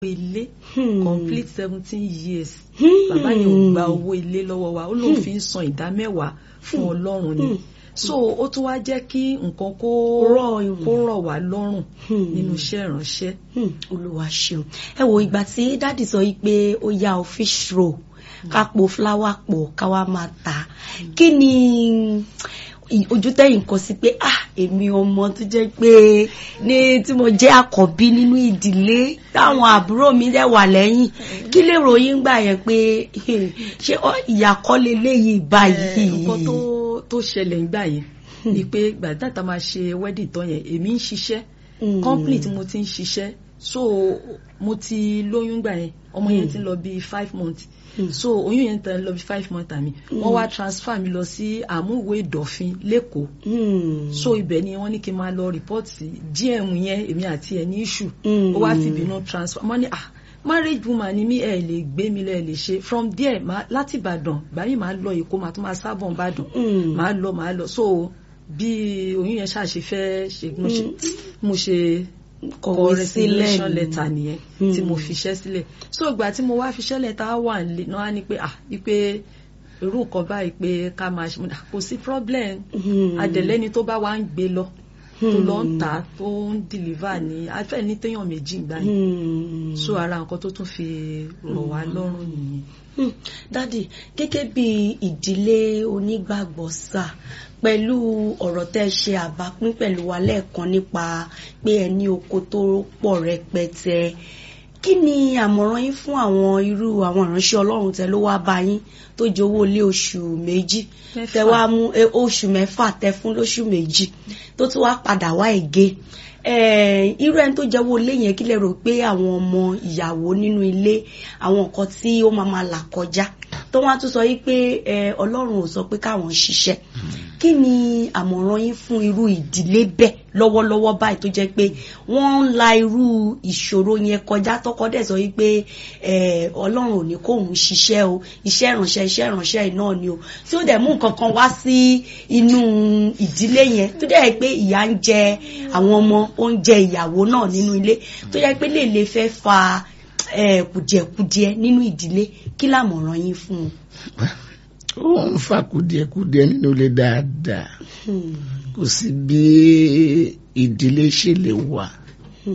ilé Hmm. complete seventeen years Hmm. bàbá yẹn ò gba owó ilé lọ́wọ́ wa ó lóun fi ń san ìdá mẹ́wàá fún ọlọ́run ni so ó tún wá jẹ́ kí nǹkan kó Rọ̀ ìwọ̀n. kó rọ̀ wá lọ́rùn Hmm. nínú iṣẹ́ ìránṣẹ́. Hmm, olúwa ṣeun ẹ wo ìgbà tí dáàdì sọ yìí pé ó yá ọ fish roll ká po fúláwà pọ̀ ká wá máa tà á kí ni ì- ojú tẹ̀yìn kọ sí pé ah èmi ọmọ tó jẹ́ pé ní tí mo jẹ́ àkọ́bí nínú ìdílé táwọn àbúrò mi dẹ̀ wà lẹ́yìn kí lè ròyìn gbà yẹn pé eh, ṣé ọ- ìyà kọ́ leléyìí báyìí. Eh, nǹkan tó tó ṣẹlẹ̀ ńgbà yẹn ni pé gbàdá tá a máa ṣe wedding tán yẹn èmi ń ṣiṣẹ́ Hmm. company tí mo ti ń ṣiṣẹ́ so mo ti lóyún gbà yẹn ọmọ yẹn ti ń lọ bí five months Hmm. so oyún yẹn ti ń lọ bí five months àmì wọ́n wá transfer mi lọ sí àmúwò ìdọ̀fin lẹ́kọ̀ọ́ Hmm. so ibẹ̀ ni wọ́n ní kí n máa lọ report sí gm yẹn èmi àti ẹ̀ ní issue Hmm. ó wá fi ìbínú transfer mo ní ah marriage woman ni mí ẹ lè gbé mi lẹ lè ṣe from there ma láti ìbàdàn báyìí máa lọ èkó máa tún máa sábọ̀ ìbàdàn Hmm. máa lọ máa lọ so bí oyún yẹn ṣàṣe fẹ́ ṣe mo ṣe mo ṣe kọ Kọ̀wé resignation sílẹ̀ letter nìyẹn Hmm. tí mo fiṣẹ́ sílẹ̀ so ìgbà tí mo wá fiṣẹ́ letter wà nílé náà ni pé ah wípé irú nǹkan báyìí pé ká máa ṣe mo ní, "Ah, kò sí problem Hmm. adẹ̀lẹ́ni tó bá wá ń gbé lọ tó Hmm. lọ ń tà tó ń deliver ní afẹ́ ní téèyàn méjì gbà yẹn Hmm. so ara nǹkan tó tún fi rọ̀ wá lọ́rùn nìyẹn. Hmm, dádì gẹ́gẹ́ bí ìdílé onígbàgbọ́ sà pẹ̀lú ọ̀rọ̀ tẹ́ ṣe àbápín pẹ̀lú wa lẹ́ẹ̀kan nípa pé ẹ ní oko tó pọ̀ rẹpẹtẹ kí ni àmọ̀ràn yín fún àwọn irú àwọn ìránṣẹ́ ọlọ́run tẹ ló wá bá yín tó jẹ owó ilé oṣù méjì Mẹ́fà. tẹ wá mú eh, oṣù mẹ́fà tẹ fún lóṣù méjì tó tún wá padà wá ègé Eh, irú ẹni tó jẹ́wọ́ ilé yẹn kí lè rò pé àwọn ọmọ ìyàwó nínú ilé àwọn nǹkan tí ó máa máa là kọjá tó wá tún sọ yí pé eh, ọlọ́run ò sọ pé káwọn ṣiṣẹ́ kí ni àmọ̀ràn yín fún irú ìdílé bẹ́ẹ̀ lọ́wọ́lọ́wọ́ báyìí tó jẹ́ pé wọ́n ń la irú ìṣòro yẹn kọjá tọkọ dẹ̀ sọ yí pé eh, ọlọ́run ò ní kóun ṣiṣẹ́ o iṣẹ́ ìránṣẹ́ iṣẹ́ ìránṣẹ́ yìí náà ni o tí ó dẹ̀ mú nǹkan kan wá sí inú ìdílé yẹn tó dẹ̀ pé ìyà ń jẹ àwọn ọmọ ó ń jẹ ìyàwó náà nínú ilé tó yẹ pé lè lè fẹ́ fa eh, kùdìẹ̀kudiẹ nínú ìdílé kí làmọ̀ràn yín fún un. ó ń fa kùdìẹ̀kudiẹ nínú ilé dáadáa Hmm. kò sí bí ìdílé ṣe lè wà Hmm.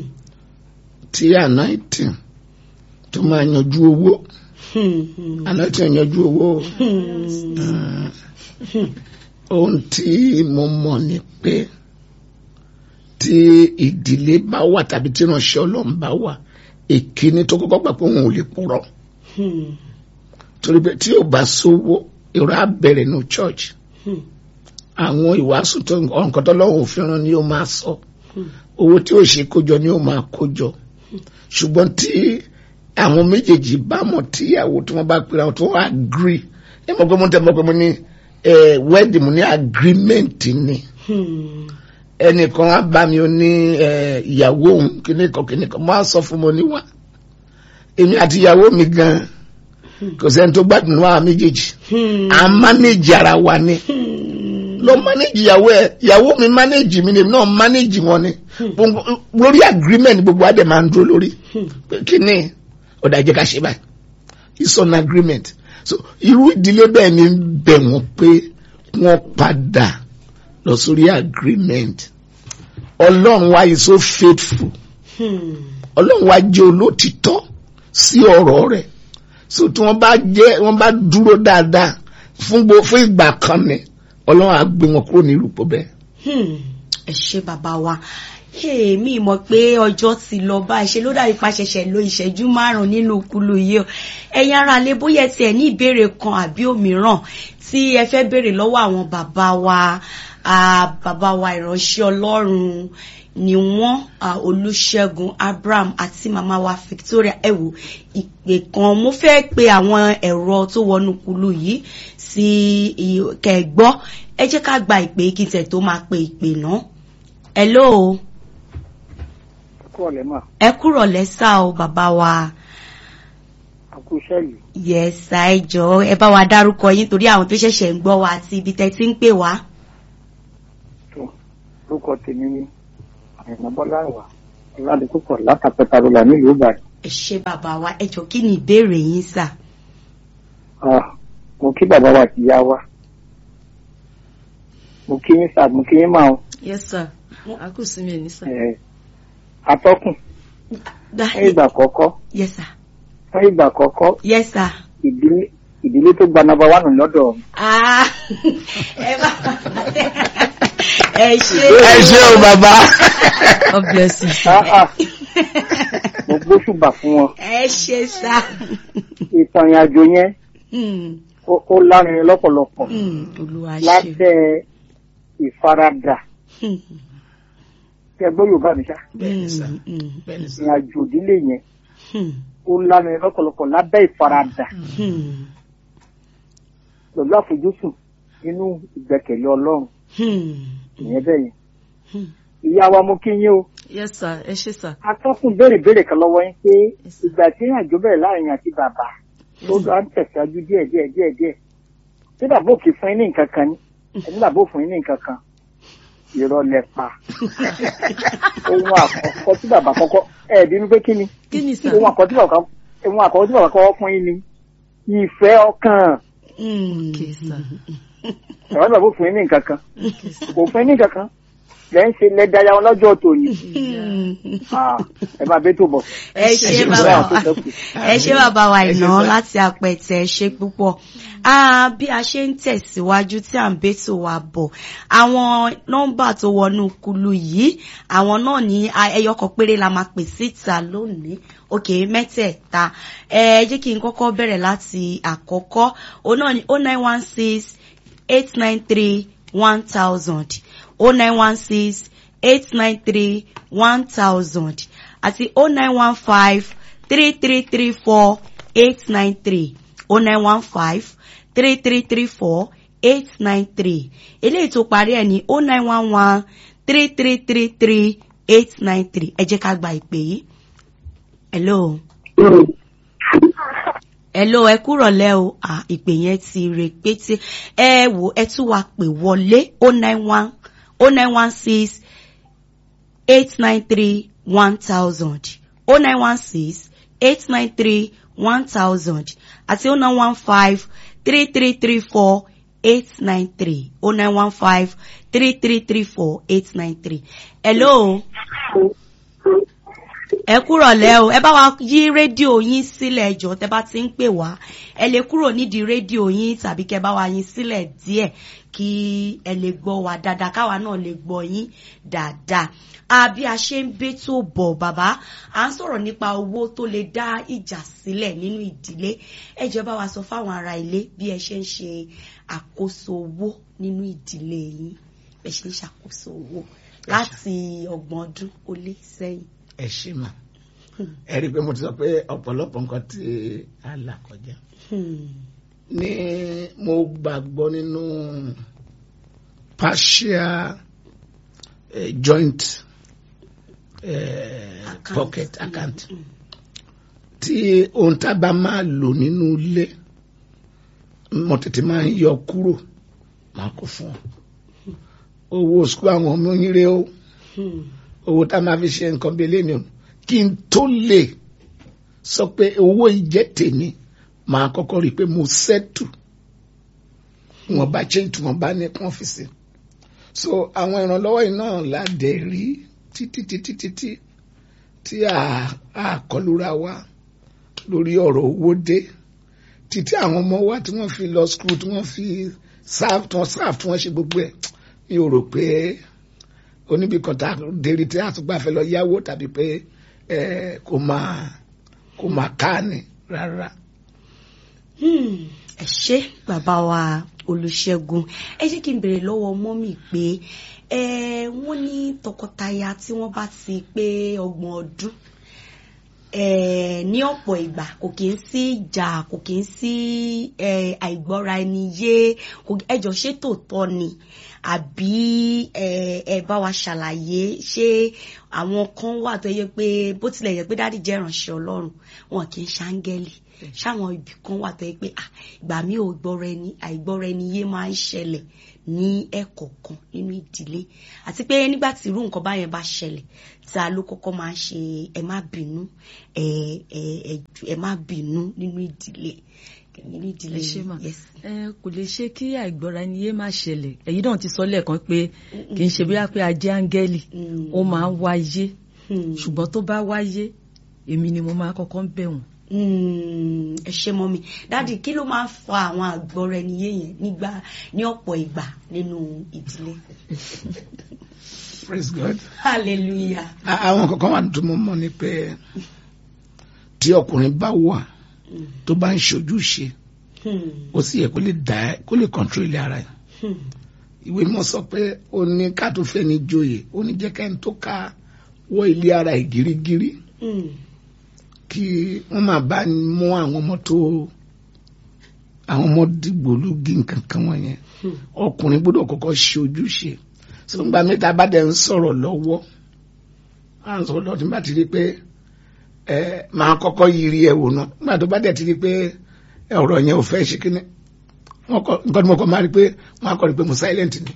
tí anointing tó máa yanjú owó Hmm. Hmm. anointing yanjú owó Hmm. ohun tí mo mọ̀ ni pé tí ìdílé bá wà tàbí tí ìránṣẹ́ ọlọ́run bá wà èkíní tó kọ́kọ́ gbà pé òun ò lè purọ́ Hmm. torí pé tí ò bá sówó èrò á bẹ̀rẹ̀ ní church Hmm. àwọn ìwàásù tó nǹkan tó lọ́wọ́ òfin rán ni ó máa sọ Hmm. owó tí ó ṣe kójọ ni ó máa kójọ ṣùgbọ́n tí àwọn méjèèjì bá mọ̀ tíyàwó tí wọ́n bá pera wọn tó wọ́n agree ẹ mọ̀ pé mo tẹ́ mọ̀ pé mo ní eh, wedding mo ní agreement ni Hmm. ẹnìkan á bá mi ó ní eh, ìyàwó òun kìnnìkan kìnnìkan mo á sọ fún mo níwà èmi àti ìyàwó mi gan kò sẹ́ni tó gbádùn wá méjèèjì Hmm. à ń manage ara wa ni Hmm. lọ manage ìyàwó ẹ ìyàwó mi manage mi ni èmi náà manage wọn ni Gbogbo- lórí agreement gbogbo adé máa ń dúró lórí Hmm. pé kí ni ọ̀dà jẹ́ ká ṣe báyìí it's on agreement so irú ìdílé bẹ́ẹ̀ ni ń bẹ̀ wọ́n pé wọ́n padà lọ sórí agreement ọlọ́run wa is so faithful Hmm. ọlọ́run wa jẹ́ olótìtọ́ sí ọ̀rọ̀ rẹ̀ so tí wọ́n bá jẹ́ wọ́n bá dúró dáadáa fún gbo fún ìgbà kan ni ọlọ́run á gbé wọn kúrò ní irúpọ̀ bẹ́ẹ̀. Hmm. ẹ ṣe bàbá wa èmi mọ̀ pé ọjọ́ ti lọ bá ṣe ló dàbí pa ṣẹ̀ṣẹ̀ lo ìṣẹ́jú márùn-ún nínú kulu yìí o ẹ̀yin ará lè bóyá ẹ tiẹ̀ ní ìbéèrè kan àbí òmíràn tí ẹ fẹ́ béèrè lọ́wọ́ àwọn bàbá wa ah, bàbá wa ìránṣẹ́ Ọlọ́run ni wọ́n ah, Olúṣẹ́gun Abraham àti màmá wa Victoria ẹ wò ìpè kan mo fẹ́ pe àwọn ẹ̀rọ tó wọnú kulu yìí sí i- kẹgbọ́ ẹ jẹ́ ká gba ìpè kí n tẹ̀ tó máa pe ìpè náà hello kú ọ̀lẹ́ mà ẹ kúrò lẹ́sà o bàbá wa àkú iṣẹ́ yìí yẹsà ẹ jọ̀ọ́ ẹ bá wa dárúkọ yín torí àwọn tó ṣẹ̀ṣẹ̀ ń gbọ́ wa àti ibi tẹ́ ti ń pè wá. tó lórúkọ tèmi ní àyànmọ́ bọ́lá ìwà ọ̀làdìpúpọ̀ látàpẹ́ta ló là nílùú ìbàdàn ẹ ṣé bàbá wa ẹ jọ kí ni ìbéèrè yín sà. Ah, mo kí bàbá wa àti ìyá wa mo kí yín sà mo kí yín máa yes sir àkùsí mi ẹ̀ ní sir. ẹ atọ́kùn Da- fún ìgbà àkọ́kọ́ yes sir fún ìgbà àkọ́kọ́ yes sir. ìdílé ìdílé tó gba nọ́mbà wánù lọ́dọ̀ mi. Ah, ẹ bá ẹ ṣé. ẹ ṣé o bàbá. God bless you. Ah, ah, mo gbóṣùbà fún wọn ẹ ṣé sà. ìtàn ìrìnàjò yẹn Hmm, ó ó lárinrin lọ́pọ̀lọpọ̀ hmm, olúwa ṣe. lábẹ́ ìfaradà Hmm, kí ẹ gbọ́ Yorùbá mi ṣá bẹ́ẹ̀ni sà hmm, hmm, bẹ́ẹ̀ni sà. ìrìnàjò ìdílé yẹn hmm, ó lárinrin lọ́pọ̀lọpọ̀ lábẹ́ ìfaradà hmm, pẹ̀lú àfojúsùn nínú ìgbẹ́kẹ̀lé Ọlọ́run hmm, ìyẹn bẹ́ẹ̀ yẹn hmm. ìyá wa mo kí yín o yes sir ẹ ṣé sir. atọ́kùn béèrè béèrè kan lọ́wọ́ yín pé ìgbà tí ìrìnàjò bẹ̀rẹ̀ láàrin àti bàbá tó lọ ń tẹ̀síwájú díẹ̀ díẹ̀ díẹ̀ díẹ̀ tí bàbá òkè fún yín ní nǹkan kan ní ẹni bàbá òfin yín ní nǹkan kan irọ́ lẹ pa ohun àkọ́kọ́ tí bàbá kọ́kọ́ ẹ̀ bínú pé kí ni kí ni sir. ohun àkọ́kọ́ tí bàbá ohun àkọ́kọ́ tí bàbá kọ́kọ́ fún yín ni ìfẹ́ ọkàn Hmm. okay sir. bàbá bàbá òfin yín ní nǹkan kan okay sir. kò fún yín ní nǹkan kan lẹ́ ń ṣe lẹ́dàá wọn lọ́jọ́ tòní Hmm. Ah, ẹ máa bẹ́ tó bọ̀. ẹ ṣé ṣé bàbá bàbá. wa ẹ ṣé bàbá wa Ẹ ṣé ìná sà. láti apẹtẹ ẹ ṣé púpọ̀ Ah, bí a ṣe ń tẹ̀síwájú tí à ń bẹ́tò wa bọ̀ àwọn nọ́mbà tó wọnú kulu yìí àwọn náà ní ah, ẹyọ kan péré la máa pè síta lónìí òkè mẹ́tẹ̀ẹ̀ta ẹ jẹ́ kí n kọ́kọ́ bẹ̀rẹ̀ láti àkọ́kọ́ òun náà ní oh nine one six eight nine three one thousand oh nine one six eight nine three one thousand àti oh nine one five three three three four eight nine three oh nine one five three three three four eight nine three eléyìí tó parí ẹ̀ ní oh nine one one three three three three eight nine three ẹ jẹ́ ká gba ìpè yìí. hello hello ẹ kúrọ̀lẹ́ o ah, ìpè yẹn ti rèpété ẹ wò ẹ tún wá pè wọlé oh nine one oh nine one six eight nine three one thousand oh nine one six eight nine three one thousand àti oh nine one five three three three four eight nine three oh nine one five three three three four eight nine three. hello ẹ kúrọ̀ lẹ́ o ẹ bá wa yí rédíò yín sílẹ̀ ẹjọ́ tẹ bá ti ń pè wá ẹ lè kúrò nídìí rédíò yín tàbí kẹ bá wa yín sílẹ̀ díẹ̀ kí ẹ lè gbọ́ wa dáadáa káwa náà lè gbọ́ yín dáadáa a bí a ṣe ń bé tó bọ̀ bàbá à ń sọ̀rọ̀ nípa owó tó lè dá ìjà sílẹ̀ nínú ìdílé ẹ jẹ́ bá wa sọ fáwọn ará ilé bí ẹ ṣe ń ṣe àkóso owó nínú ìdílé yín ẹ ṣe ń ṣàkóso owó láti ọgbọ̀n ọdún ó lé sẹ́yìn. ẹ ṣé mà ẹ rí i pé mo ti sọ pé ọ̀pọ̀lọpọ̀ nǹkan tí a là kọjá Hmm. ní mo gbàgbọ́ nínú partial eh, joint eh, Account. pocket account tí ohun tá a bá máa lò nínú ilé mo tètè máa ń yọ kúrò máa kó fún ọ owó sukú àwọn ọmọ yín rèé o Hmm. owó tá a máa fi ṣe nǹkan bíi eléyìí o kí n tó lè sọ pé owó ìjẹ́ tèmi màá kọ́kọ́ rí i pé mo sẹ́tù wọn bá change tí wọn bá ní kàn fi sí so àwọn ìrànlọ́wọ́ yìí náà ládẹ rí títí títí títí tí a a kọlura wa lórí ọ̀rọ̀ owó dé títí àwọn ọmọ wa tí wọ́n fi lọ school tí wọ́n fi serve tí wọ́n serve tí wọ́n ṣe gbogbo ẹ̀ mi ò rò pé oníbi kan tá a dérí tí a tún gbà fẹ́ lọ yáwó tàbí pé ẹ kò máa kò máa ká ni rárá. Hmm, ẹ ṣé bàbá wa olùṣègùn ẹ jẹ́ kí n bèrè lọ́wọ́ mọ́mì pé ẹ wọ́n ní tọkọtaya tí wọ́n bá ti pé ọgbọ̀n ọdún ẹ ní ọ̀pọ̀ ìgbà kò kí ń sí ìjà kò kí ń sí ẹ àìgbọ́ra ẹni yé kò ẹjọ́ ṣé tòótọ́ ni àbí ẹ ẹ bá wa ṣàlàyé ṣé àwọn kan wà tó yẹ pé bó tilẹ̀ yẹ pé dáàdì jẹ́ ìránṣẹ́ ọlọ́run wọn kì í ṣáńgẹ́lì ṣáwọn ibì kan wà tó yẹ pé ah, ìgbà mi ò gbọ́ra ẹni àìgbọ́ra ẹni yé máa ń ṣẹlẹ̀ ní ẹ̀kọ̀ọ̀kan nínú ìdílé àti pé nígbà tí irú nǹkan báyẹn bá ṣẹlẹ̀ ta ló kọ́kọ́ máa ń ṣe ẹ má bínú ẹ ẹ ẹ ẹ má bínú nínú ìdílé nínú ìdílé ẹ ṣe mà yes. ẹ kò lè ṣe kí àìgbọ́ra ẹni yé má ṣẹlẹ̀ èyí náà ti sọ lẹ́ẹ̀kan pé kì í ṣe bóyá pé a jẹ́ áńgẹ́lì Mm. ó máa ń wáyé Hmm. ṣùgbọ́n tó bá wáyé èmi ni mo máa kọ́kọ́ ń bẹ̀ wọ́n. Mm, ẹ ṣe mọ́ mi dáàdì kí ló máa ń fa àwọn àgbọ̀rọ̀ ẹni yé yẹn nígbà ní ọ̀pọ̀ ìgbà nínú ìdílé praise God. hallelujah A- àwọn kankan wà tó mọ́ mọ́ ni pé tí ọkùnrin bá wà Mm, tó bá ń ṣojúṣe hmm, ó sì yẹ kó lè dá ẹ kó lè control ilé ara ẹ hmm, ìwé mọ́ sọ pé ó ní ká tó fẹ́ ní joyè ó ní jẹ́ kẹ́ni tó ká wọ ilé ara ẹ̀ gírígírí hmm, kí wọ́n máa bá mú àwọn ọmọ tó àwọn ọmọ dìgbòlugi nǹkan kan wọ̀nyẹn hmm, ọkùnrin gbọ́dọ̀ kọ́kọ́ ṣe ojúṣe sọgbà mẹ́ta bá dẹ̀ ń sọ̀rọ̀ lọ́wọ́ à ń sọ̀rọ̀ lọ́wọ́ tí n bá ti rí pé ẹ máa kọ́kọ́ yiri ẹ̀ wò náà nígbà tó bá dẹ̀ ti rí pé ẹ, ọ̀rọ̀ yẹn ò fẹ́ ṣe kíní wọ́n kọ́ nǹkan tí mo kọ́ máa rí pé wọ́n á kọ́ rí pé mo silent ni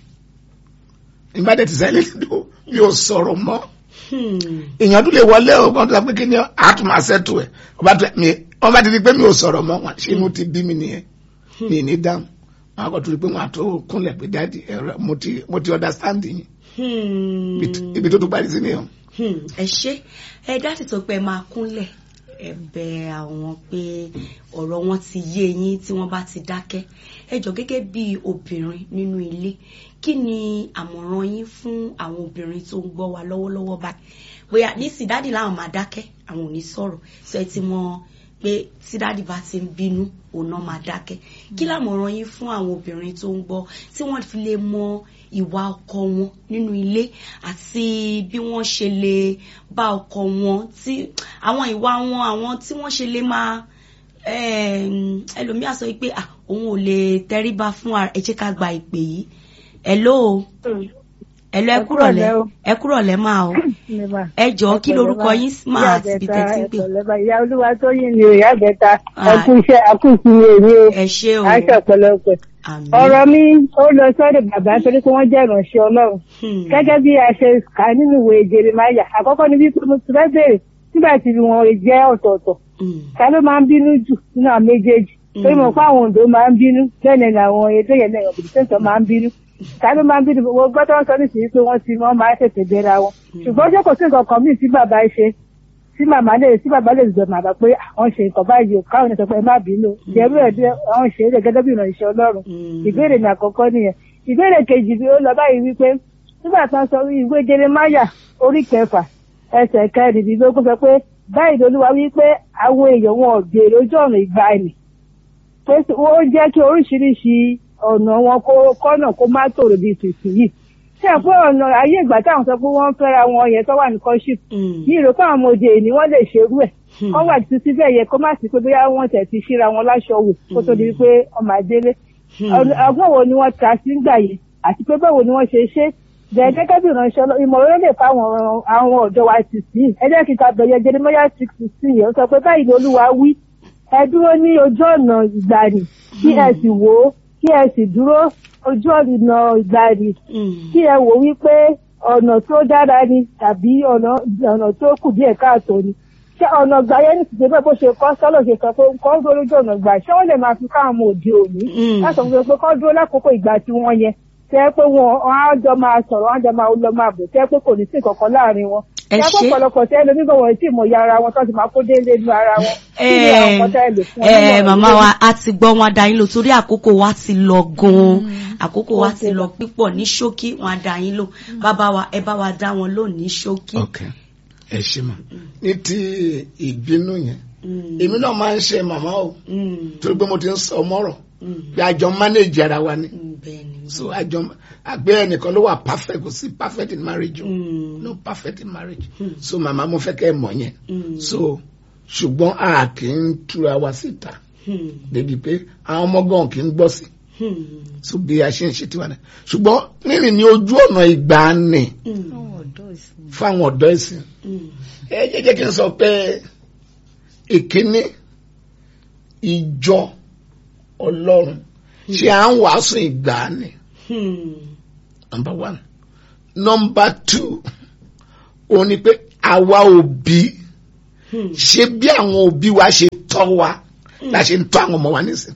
n bá dẹ̀ ti silent tó mi ò sọ̀rọ̀ mọ́ hmm, èèyàn tún lè wọlé o kàn tó sọ pé kí ni àtún máa ṣètò ẹ̀ ọba tó mi wọ́n bá ti rí pé mi ò sọ̀rọ̀ mọ́ wọn ṣé inú ti bí mi nìyẹn mi ní dáhùn wọn á kọ́ tó rí pé wọn á tó kúnlẹ̀ pé dáàdi ẹ̀rọ mo ti mo ti understand yín hmm, Ibi- ibi tó tún parí sí nìyẹn. hmm. ẹ ṣe ẹ dáàdì tó pé ẹ máa kúnlẹ̀ ẹ bẹ̀ àwọn pé ọ̀rọ̀ wọn ti yé yín tí wọ́n bá ti dákẹ́ ẹ jọ gẹ́gẹ́ bí obìnrin nínú ilé kí ni àmọ̀ràn yín fún àwọn obìnrin tó ń gbọ́ wa lọ́wọ́lọ́wọ́ báyìí bóyá nísì dáàdì láwọn máa dákẹ́ àwọn ò ní sọ̀rọ̀ sọ ẹ ti mọ̀ pé tí dáàdì bá ti ń bínú òun náà máa dákẹ́ kí lámọ̀ràn yín fún àwọn obìnrin tó ń gbọ́ tí wọ́n fi lè mọ ìwà ọkọ wọn nínú ilé àti bí wọ́n ṣe lè bá ọkọ wọn tí àwọn ìwà wọn àwọn tí wọ́n ṣe lè máa em, ẹlòmíà sọ pé ah, òun ò lè tẹríba fún ara ẹ jẹ́ ká gba ìpè yìí hello hello ẹ kúrọ̀lẹ́ ẹ kúrọ̀lẹ́ máa o ẹ jọ̀ọ́ kí lorúkọ yín máa àti ibi tẹ́tí ń pè ìyá olúwa tó yìn ní ìyá àbẹ̀ta Ah. ẹkú iṣẹ́ àkùnkùn èmi o ẹ ṣé o àṣà ọ̀pọ̀lọpọ̀ àmín ọ̀rọ̀ mi ó lọ sọ́dọ̀ bàbá torí pé wọ́n jẹ́ ìránṣẹ́ ọlọ́run Hmm. gẹ́gẹ́ bí a ṣe kà á nínú ìwé Jeremáyà àkọ́kọ́ ni wípé mo ti fẹ́ bèrè nígbà tí wọn jẹ́ ọ̀tọ̀ọ̀tọ̀ Hmm. ta ló máa ń bínú jù nínú àwọn méjèèjì torí mo fún àwọn Oǹdó máa ń bínú bẹ́ẹ̀ ni àwọn èdè yẹn náà ọ̀bìnrin tẹ̀sán máa ń bínú ta ló máa ń bínú mo gbọ́ tó ń sọ nísìnyí pé wọ́n ti wọ́n máa ń tètè bẹ́ra wọn ṣùgbọ́n ṣé kò sí nǹkan kan míì tí bàbá ṣe tí màmá lè tí bàbá lè zọ màmá pé àwọn ṣe nǹkan báyìí o káwọn ènìyàn sọ pé ẹ má bínú ìjẹ́rú ẹ̀ bí àwọn ṣe é gẹ́gẹ́ bí ìrànṣẹ́ Ọlọ́run Hmm. ìbéèrè mi àkọ́kọ́ nìyẹn ìbéèrè kejì bí ó lọ báyìí wípé nígbà tí wọ́n sọ ìwé Jeremáyà orí kẹfà ẹsẹ̀ kẹrìndínlógún sọ pé báyìí lolúwa wípé àwọn èèyàn wọn ò gbèrò ojú ọ̀nà ìgbàanì pé ó jẹ́ kí oríṣiríṣi ọ̀nà wọn kó kọ́nà kó má tòrò bíi tìsí yìí ṣé ẹ̀ pé ọ̀nà ayé ìgbà táwọn sọ pé wọ́n ń fẹ́ra wọn yẹn tó wà ní kọ́ṣíp Hmm. ní ìròpọ̀ àwọn ọmọdé ni wọ́n lè ṣerú ẹ̀ Hmm. kọ́ wà títí bẹ́ẹ̀ yẹ kó má sí pé bóyá wọ́n tẹ̀ ti ṣíra wọn láṣọ wò kó tó di pé ọmọ àdélé Hmm. ọ̀nà- ọgbọ́n wo ni wọ́n ta sí gbà yìí àti pé báwo ni wọ́n ṣe ṣe bẹ́ẹ̀ gẹ́gẹ́ bí ìránṣẹ́ Ọlọ́- ìmọ̀ràn lè fáwọn àwọn ọ̀dọ́ wa ti sí ẹ jẹ́ kí n ta bẹ̀yẹ Jeremáyà six sixteen yẹn ó sọ pé báyìí ni Olúwa wí ẹ dúró ní ojú ọ̀nà ìgbàanì kí ẹ sì wò ó kí ẹ sì dúró ojú ọ̀nà ìgbàanì Hmm. kí ẹ wò wípé ọ̀nà tó dára ni tàbí ọ̀nà ọ̀nà tó kù díẹ̀ káàtó ni ṣé ọ̀nà gbà yẹn ní ìdílé bó ṣe kọ́ sọ́lọ̀ ṣe sọ pé kọ́ dúró lójú ọ̀nà gbà ṣé wọ́n lè máa fi káwọn ọmọ òde òní Mm. láti sọ pé kọ́ dúró lákòókò ìgbà tí wọ́n yẹn tẹ́ pé wọn wọn á jọ máa sọ̀rọ̀ wọn á jọ máa lọ máa bò tẹ́ pé kò ní sí kankan láàrin wọn. Ẹ Tẹ́ pé ṣé. ọ̀pọ̀lọpọ̀ tẹ́ lómi gan wọn tí mọ̀ ya ara wọn tó ti máa kó déédéé nu ara wọn. Kí ni àwọn nǹkan tẹ́ lè fún wọn ẹ nímọ̀ràn màmá lórí? wa a ti gbọ́ wọn dá yín lò torí àkókò wa ti lọ gan-an àkókò wa ti lọ pípọ̀ ní ṣókí wọn á dá yín lò bàbá wa ẹ bá wa dá wọn lò ní ṣókí. ok ẹ ṣe mà ní ti ìbínú yẹn Mm. èmi náà máa ń ṣe màmá o Mm. torí pé mo ti ń sọ mọ́rọ̀ Mm. bí àjọ manage ara wa ni Mm, bẹ́ẹ̀ ni. so àjọ àgbẹ̀ ẹnìkan ló wà perfect kò sí perfect in marriage o Mm. no perfect in marriage Mm. so màmá mo fẹ́ kẹ́ ẹ mọ̀ yẹn Mm. so ṣùgbọ́n a kì í túra wa síta Mm. débi pé àwọn ọmọ gan kì í gbọ́ sí Mm. so bí a ṣe ń ṣe tiwa náà ṣùgbọ́n rírìn ní ojú ọ̀nà ìgbàanì Mm. ọ̀dọ́ ìsìn. fún àwọn ọ̀dọ́ ìsìn ẹ jẹ́ jẹ́ kí n sọ pé ìkíní ìjọ ọlọ́run ṣé à ń wàásù ìgbàanì number one number two òun ni pé àwa òbí ṣé bí àwọn òbí wa ṣe tọ́ wa la ṣe ń tọ́ àwọn ọmọ wa nísìn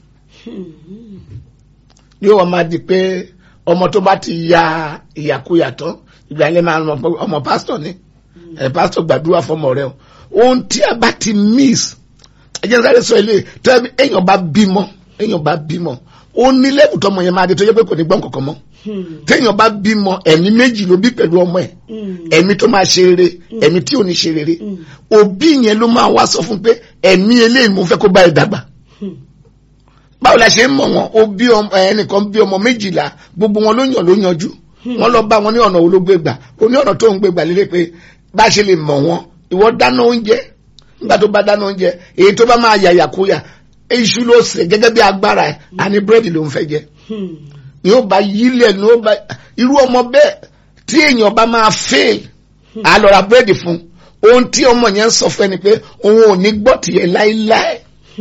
ní wọ́n máa di pé ọmọ tó bá ti ya ìyàkuyà tán ìgbà yẹn máa mọ̀ pé ọmọ pásítọ̀ ni ẹ̀ pásítọ̀ gbàdúrà fọmọ rẹ o ohun tí a bá ti miss ẹ jẹ́ sáré sọ ilé tó ẹ èèyàn bá bímọ èèyàn bá bímọ ó ní lẹ́bù tọmọ yẹn máa di tó yẹ pé kò ní gbọ́n kankan mọ́ téèyàn bá bímọ ẹ̀mí méjì ló bí pẹ̀lú ọmọ ẹ̀ ẹ̀mí tó máa ṣe rere ẹ̀mí tí ò ní ṣe rere òbí yẹn ló máa wá sọ fún pé ẹ̀mí eléyìí mo fẹ́ kó bá ẹ dàgbà báwo la ṣe ń mọ̀ wọn ó bí ọmọ ẹnìkan bí ọmọ méjìlá gbogbo wọn ló yàn ló yanjú wọn lọ bá wọn ní ọ̀nà olóògbé gbà ó ní ọ̀nà tó ń gbé gbà lélẹ̀ pé bá a ṣe lè mọ̀ wọn ìwọ dáná oúnjẹ nígbà tó bá dáná oúnjẹ èyí tó bá máa yàyàkúyà iṣu ló sè gẹ́gẹ́ bí agbára ẹ̀ àní búrẹ́dì ló ń fẹ́ jẹ ni ó bá yílẹ̀ ni ó bá irú ọmọ bẹ́ẹ̀ tí èèyàn bá máa fail á lọ ra búrẹ́dì fún ohun tí ọmọ yẹn ń sọ fún ẹni pé òun ò ní gbọ́ tiẹ̀ láíláí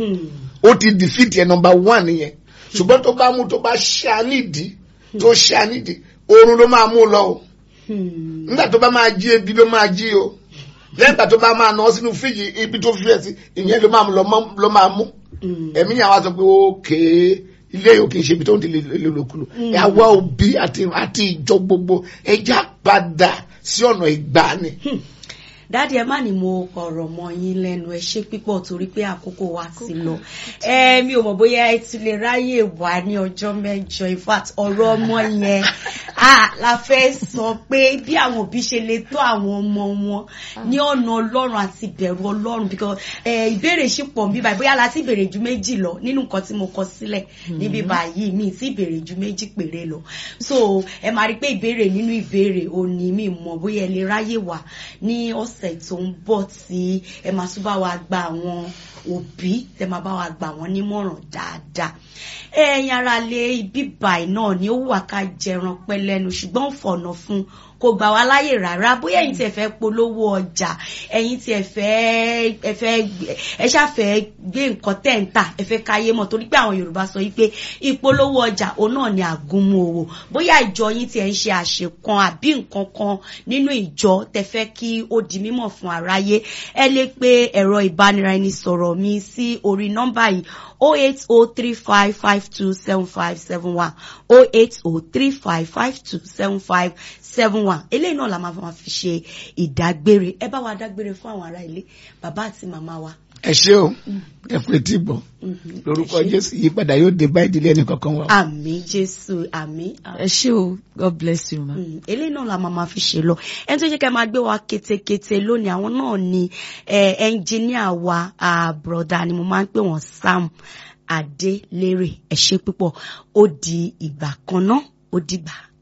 ó ti defeat yẹn number one yẹn ṣùgbọ́n tó bá mú tó bá ṣá nídìí tó ṣá nídìí oorun ló máa mú lọ o nígbà tó bá máa jí ebi ló máa jí o lẹ́yìn ìgbà tó bá máa nà sínú fíjì ibi tó fi ẹ̀ sí ìyẹn ló máa lọ máa mú ẹ̀mí yẹn wá sọ pé ókè ilé yóò kì í ṣe ibi tó ń tẹ̀lé lòlòkulò àwa òbí àti ìjọ gbogbo ẹja padà sí ọ̀nà ìgbàanì dáàdi ẹ má ní mo ọ̀rọ̀ mọ́ yín lẹ́nu ẹ ṣe pípọ̀ torí pé àkókò wa ti lọ ẹ mi ò mọ̀ bóyá ẹ ti lè ráyè wá ní ọjọ́ mẹ́jọ in fact ọ̀rọ̀ ọmọ yẹn ah la fẹ́ sọ pé bí àwọn òbí ṣe lè tọ́ àwọn ọmọ wọn ní ọ̀nà ọlọ́run àti ìbẹ̀rù ọlọ́run because ìbéèrè ṣì pọ̀ bí báyìí bóyá la ti béèrè ju méjì lọ nínú nǹkan tí mo kọ sílẹ̀ níbí báyìí mi ti béèrè ju méjì péré lọ so ẹ máa rí pé ìbéèrè nínú ìbéèrè òní mi mọ̀ bóyá ẹ lè ráyè wá ní ọ̀sẹ̀ tó ń bọ̀ tí ẹ máa tún bá wa gba àwọn òbí tẹ máa bá wa gbà wọ́n nímọ̀ràn dáadáa ẹ̀yin ara lé ibi báyìí náà ni ó wà ká jẹran pẹ́ lẹ́nu ṣùgbọ́n fọ̀nà fún kò gbà wá láyè rárá bóyá ẹ̀yin tí ẹ fẹ́ polówó ọjà ẹ̀yin tí ẹ fẹ́ ẹ fẹ́ ẹ ṣàfẹ́ gbé nǹkan tẹ̀ ń tà ẹ fẹ́ káyé mọ̀ torí pé àwọn Yorùbá sọ wípé ìpolówó ọjà òun náà ni àgúnmu òwò bóyá ìjọ yín tí ẹ ń ṣe àṣekan àbí nǹkan kan nínú ìjọ tẹ fẹ́ kí ó di mímọ̀ fún aráyé ẹ lè pe ẹ̀rọ ìbánisọ̀rọ̀ mi sí orí nọ́mbà yìí 08035527571 08035527571 eléyìí náà la máa máa fi ṣe ìdágbére ẹ bá wa dágbére fún àwọn ará ilé bàbá àti màmá wa. ẹ ṣé o ẹ kú etí gbọ́ lórúkọ Jésù yípadà yóò dé bá ìdílé ẹnì kankan wa. àmín Jésù àmín. ẹ ṣé o God bless you ma. eléyìí náà la máa máa fi ṣe lọ ẹni tó jẹ́ ká máa gbé wa ketekete lónìí àwọn náà ni ẹnjìníà wa broda ni mo máa ń pè wọ́n Sam Adélérè ẹ ṣé púpọ̀ ó di ìgbà kan náà ó dìgbà.